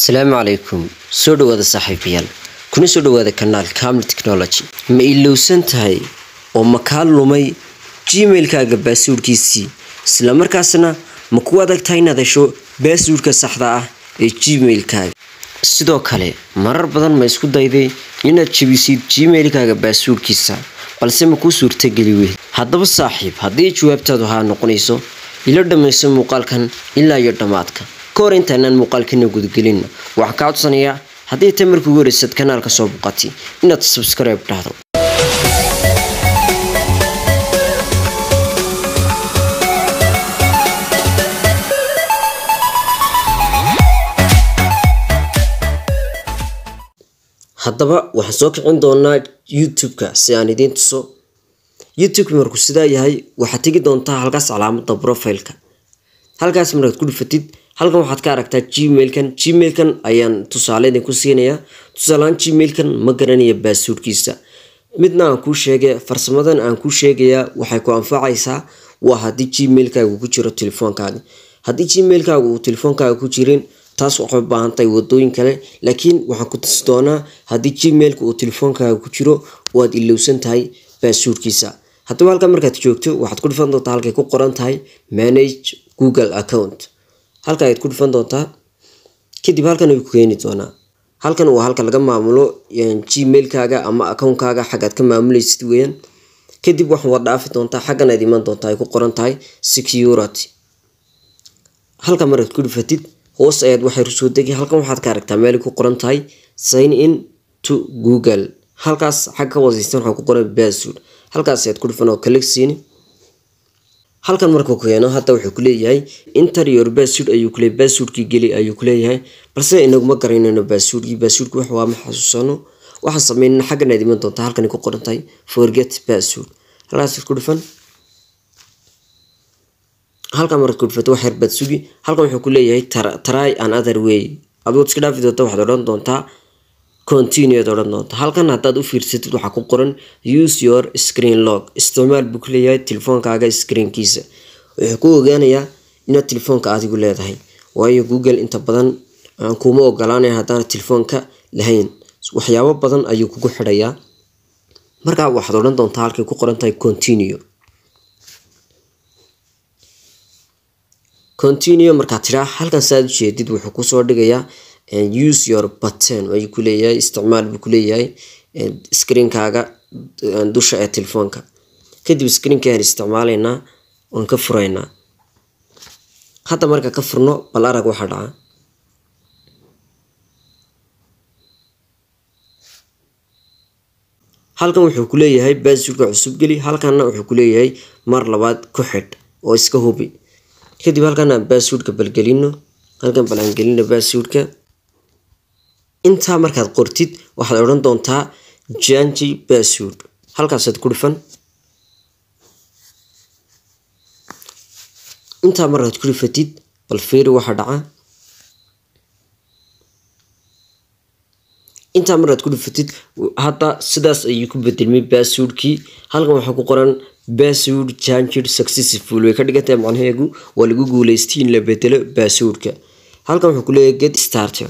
asalaamu calaykum soo dhawaada saaxiibayaal kuna soo dhawaada kanaal caml technology ma ilowsan tahay oo ma kaa lumay gmailkaaga baasuurkiisii islamarkaasna ma ku adag tahay inaad hesho baasuurka saxda ah ee gmailkaaga sidoo kale marar badan ma isku dayday inaad jebisid gmailkaaga baasuurkiisa balse ma kuu suurtageli weyd haddaba saaxiib haddii jawaabtaadu haa noqonayso ila dhammayso muuqaalkan ilaa iyo dhammaadka ka hor intaanaan muuqaalkana gudagelinna waxaa kaa codsanayaa haddii ta markii ugu horeysad kanaalka soo buqatay inaad subscribe dhahdo haddaba waxaan soo kicin doonaa youtube-ka si aan idiin tuso youtube-ka markuu sidaa yahay waxaad tegi doontaa halkaas calaamada profileka halkaas markaad ku dhufatid halkan waxaad ka aragtaa gmailkan gmailkan ayaan tusaale idinku siinayaa tusaalehaan gmailkan ma garanaya baasuurkiisa midna aan kuu sheegay farsamadan aan kuu sheegayaa waxay ku anfacaysaa waa haddii gmailkaaga ku jiro telefoonkaaga haddii gmailkaaga uu telefoonkaaga ku jirin taas waxay u baahan tahay wadooyin kale laakiin waxaan ku tusi doonaa haddii gmailka uu telefoonkaaga ku jiro oo aad ilowsan tahay baasuurkiisa haddaba halkan markaad joogto waxaad ku dhufan doontaa halkay ku qoran tahay manage google account halka ayaad ku dhufan doontaa kadib halkan ay ku keeni doonaa halkan waa halka laga maamulo gmailkaaga ama accountkaaga xaggaad ka maamulaysid weeyaan kadib waxaan wad dhaafi doontaa xaggan aad iman doontaa ay ku qoran tahay security halkan markaad ku dhufatid hoos ayaad waxay soo degi halkan waxaad ka aragtaa meel ku qoran tahay sign in to google halkaas xag ka wasiistan waxaa ku qoran password halkaas ayaad ku dhufan oo kalik siini halkan markuu keeno hadda wuxuu kuleeyahay interior bassword ayuu kule basswordkii geli ayuu kuleeyahay balse inaguma garanayno basswordkii basswordki wax waa ma xasuusano waxaan sameynana xaggan aad iman doontaa halkan ku qoran tahay forget bassword halkaas ku dhufan halkan markaad ku dhufato wax yar baad sugi halkan wuxuu kuleeyahay try another way adood iska dhaafi doonta waxaad odhan doontaa continue ad odhan doonta halkan haddaad u fiirsatid waxaa ku qoran use your screen log isticmaal buu kuleeyahay telefoonkaaga screenkiisa wuxuu ku ogaanayaa inaad telefoonka adigu leedahay waayo google inta badan kuma ogolaanaya haddaan telefoonka lahayn waxyaabo badan ayuu kugu xidhayaa markaa waxaad odhan doontaa halkay ku qoran tahay continue continue markaad tiraa halkan saaad ujeedid wuxuu kusoo dhigayaa use your button ayuu kuleeyahay isticmaal buu kuleeyahay screenkaaga dusha ee telefoonka kadib screenkaan isticmaalaynaa waan ka furaynaa hadda marka ka furno bal arag waxaa dhaca halkan wuxuu kuleeyahay baasuurka cusub geli halkanna wuxuu kuleeyahay mar labaad ku xidh oo iska hubi kadib halkan aan baasuurka balgelino halkan bal aan gelino baasuurka intaa markaad qortid waxaad odhan doontaa janji bassword halkaasaad ku dhufan intaa markaad ku dhufatid bal fiiri waxaa dhaca intaa markaad ku dhufatid hadda sidaas ayuu ku bedelmay basswordkii halkan waxaa ku qoran bassword changed successful way ka dhigantahay macnaheegu waa lagu guuleystay in la bedelo basswordka halkan wuxuu kuleeyahay get starter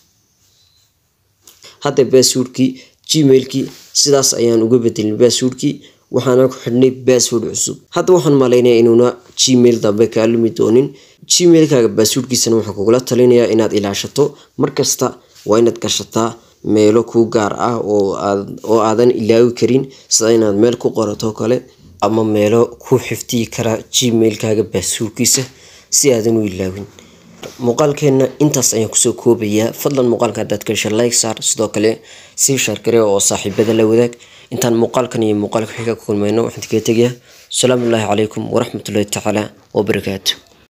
hadda basswordkii gmailkii sidaas ayaan uga bedelin basswordkii waxaana ku xidhnay bassword cusub hadda waxaan malaynaya inuuna gmail dambe kaa lumi doonin gmailkaaga basswordkiisana waxaan kugula talinayaa inaad ilaashato markasta waa inaad gashataa meelo kuu gaar ah oo aadan ilaawi karin sida inaad meel ku qorato kale ama meelo ku xifdiyi kara gmailkaaga basswordkiisa si aadan u ilaawin muuqaalkeenna intaas ayaan kusoo koobayaa fadlan muuqaalka haddaad ka hesha like saar sidoo kale sii shaargare oo saaxiibada la wadaag intaan muuqaalkan iyo muuqaalka xiga ku kulmayno waxaan kaga tegayaa asalaamu ullaahi calaykum waraxmatullahi tacaala wabarakaatu